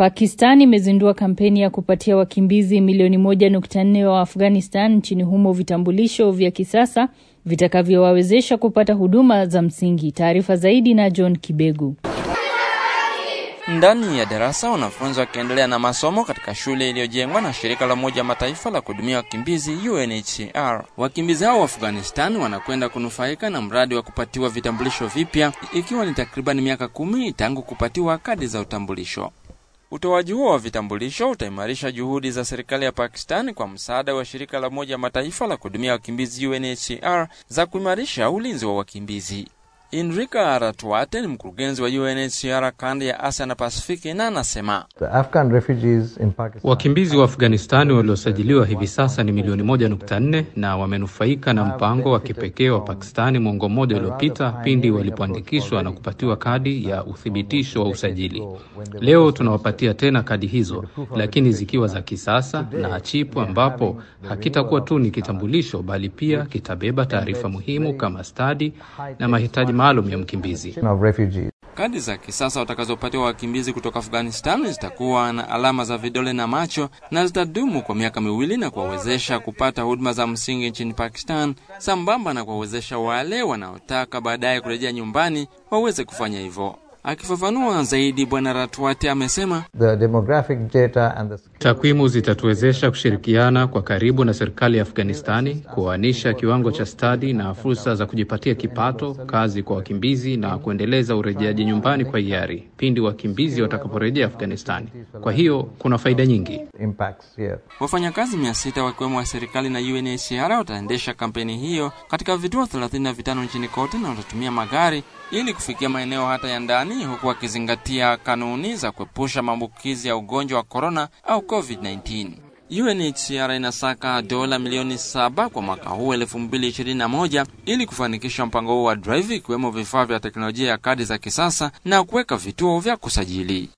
Pakistan imezindua kampeni ya kupatia wakimbizi milioni moja nukta nne wa Afghanistan nchini humo vitambulisho vya kisasa vitakavyowawezesha kupata huduma za msingi. Taarifa zaidi na John Kibegu. Ndani ya darasa wanafunzi wakiendelea na masomo katika shule iliyojengwa na shirika la Umoja Mataifa la kuhudumia wakimbizi UNHCR. Wakimbizi hao wa Afghanistan wanakwenda kunufaika na mradi wa kupatiwa vitambulisho vipya, ikiwa ni takriban miaka kumi tangu kupatiwa kadi za utambulisho. Utoaji huo wa vitambulisho utaimarisha juhudi za serikali ya Pakistan kwa msaada wa shirika la Umoja Mataifa la kuhudumia wakimbizi UNHCR za kuimarisha ulinzi wa wakimbizi. Enrika Ratwate ni mkurugenzi wa UNHCR kanda ya Asia na Pasifiki na anasema wakimbizi wa Afghanistani waliosajiliwa hivi sasa ni milioni moja nukta nne na wamenufaika na mpango wa kipekee wa Pakistani mwongo mmoja uliopita pindi walipoandikishwa na kupatiwa kadi ya uthibitisho wa usajili. Leo tunawapatia tena kadi hizo, lakini zikiwa za kisasa na chipu, ambapo hakitakuwa tu ni kitambulisho, bali pia kitabeba taarifa muhimu kama stadi na mahitaji maalum ya mkimbizi. Kadi za kisasa watakazopatiwa wakimbizi kutoka Afghanistan zitakuwa na alama za vidole na macho na zitadumu kwa miaka miwili na kuwawezesha kupata huduma za msingi nchini Pakistan, sambamba na kuwawezesha wale wanaotaka baadaye kurejea nyumbani waweze kufanya hivyo. Akifafanua zaidi, Bwana Ratwate amesema takwimu zitatuwezesha kushirikiana kwa karibu na serikali ya Afghanistani kuoanisha kiwango cha stadi na fursa za kujipatia kipato, kazi kwa wakimbizi na kuendeleza urejeaji nyumbani kwa hiari pindi wakimbizi watakaporejea Afghanistani. Kwa hiyo kuna faida nyingi. Wafanyakazi mia sita wakiwemo wa serikali na UNHCR wataendesha kampeni hiyo katika vituo 35 nchini kote na watatumia magari ili kufikia maeneo hata ya ndani huku wakizingatia kanuni za kuepusha maambukizi ya ugonjwa wa korona au COVID-19. UNHCR inasaka dola milioni saba kwa mwaka huu 2021 ili kufanikisha mpango huu wa Drive, ikiwemo vifaa vya teknolojia ya kadi za kisasa na kuweka vituo vya kusajili.